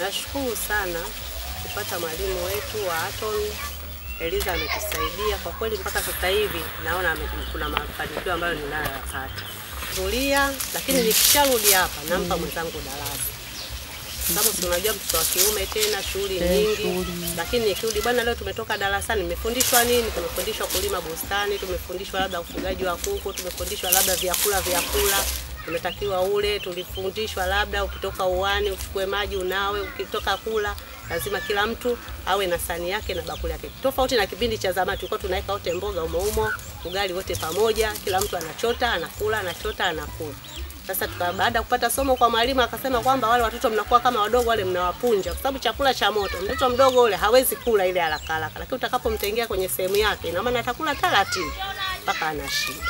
Nashukuru sana kupata mwalimu wetu wa Aton Eliza, ametusaidia kwa kweli, mpaka sasa hivi naona ame- kuna mafanikio ambayo ninayoyapata kulia, lakini nikisharudi hapa nampa mwenzangu darasa, sababu si unajua mtoto wa kiume tena shughuli nyingi, lakini nikirudi, bwana, leo tumetoka darasani, nimefundishwa nini? Tumefundishwa kulima bustani, tumefundishwa labda ufugaji wa kuku, tumefundishwa labda vyakula vyakula umetakiwa ule, tulifundishwa labda ukitoka uani uchukue maji unawe, ukitoka kula lazima kila mtu awe na sani yake na bakuli yake, tofauti na kipindi cha zamani tulikuwa tunaweka wote mboga umo umo, ugali wote pamoja, kila mtu anachota anakula, anachota anakula. Sasa tuka baada ya kupata somo kwa mwalimu akasema kwamba wale watoto mnakuwa kama wadogo wale mnawapunja, kwa sababu chakula cha moto, mtoto mdogo ule hawezi kula ile haraka haraka, lakini utakapomtengea kwenye sehemu yake, ina maana atakula taratibu mpaka anashiba.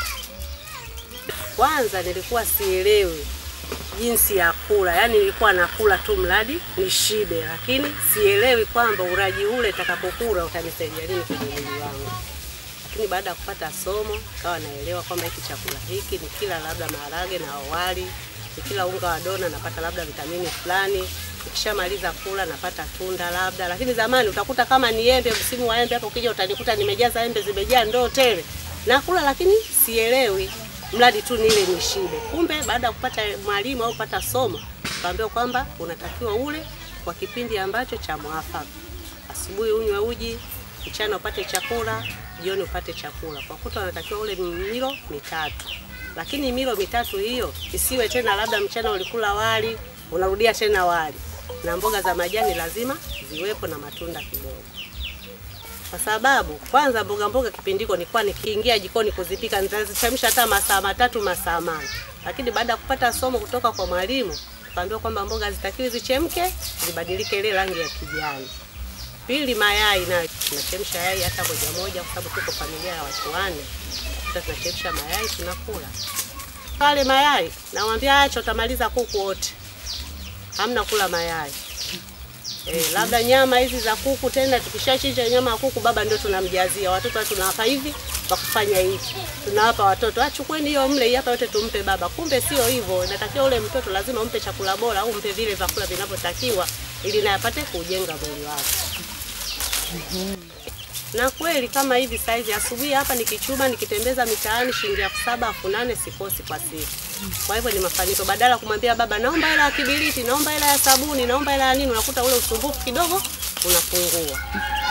Kwanza nilikuwa sielewi jinsi ya kula, yaani nilikuwa nakula tu mradi nishibe, lakini sielewi kwamba uraji ule utakapokula utanisaidia nini kwenye mwili wangu. Lakini baada ya kupata somo kawa naelewa kwamba hiki chakula hiki ni kila labda maharage na wali, ni kila unga wa dona napata labda vitamini fulani, nikishamaliza kula napata tunda labda. Lakini zamani utakuta kama ni embe, msimu wa embe hapo, ukija utanikuta nimejaza embe zimejaa ndoo tele, nakula lakini sielewi mradi tu nile nishibe. Kumbe baada ya kupata mwalimu au kupata somo, kaambiwa kwamba unatakiwa ule kwa kipindi ambacho cha mwafaka. Asubuhi unywe uji, mchana upate chakula, jioni upate chakula. Kwa kuta unatakiwa ule milo mitatu, lakini milo mitatu hiyo isiwe tena labda mchana ulikula wali unarudia tena wali, na mboga za majani lazima ziwepo na matunda kidogo kwa sababu kwanza mboga mboga kipindi hiko nilikuwa nikiingia jikoni kuzipika nitazichemsha hata masaa matatu masaa manne, lakini baada ya kupata somo kutoka kwa mwalimu tukaambiwa kwamba mboga hazitakiwi zichemke, zibadilike ile rangi ya kijani. Pili, mayai nayo tunachemsha yai hata moja moja, kwa sababu tuko familia ya watu wanne, sasa tunachemsha mayai tunakula pale mayai. Namwambia acha, utamaliza kuku wote, hamna kula mayai. Eh, labda nyama hizi za kuku tena, tukishachinja nyama ya kuku baba ndio tunamjazia watoto, tunawapa hivi kwa kufanya hivi, tunawapa watoto, ah, chukueni hiyo mle, hii hapa yote tumpe baba. Kumbe sio hivyo, inatakiwa ule mtoto lazima umpe chakula bora au umpe vile vyakula vinavyotakiwa ili naye apate kujenga mwili wake. Na kweli kama hivi saizi asubuhi hapa nikichuma nikitembeza mitaani shilingi elfu saba elfu nane sikosi kwa siku. Kwa hivyo ni mafanikio, badala ya kumwambia baba naomba hela ya kibiriti, naomba hela ya sabuni, naomba hela ya nini, unakuta ule usumbufu kidogo unapungua.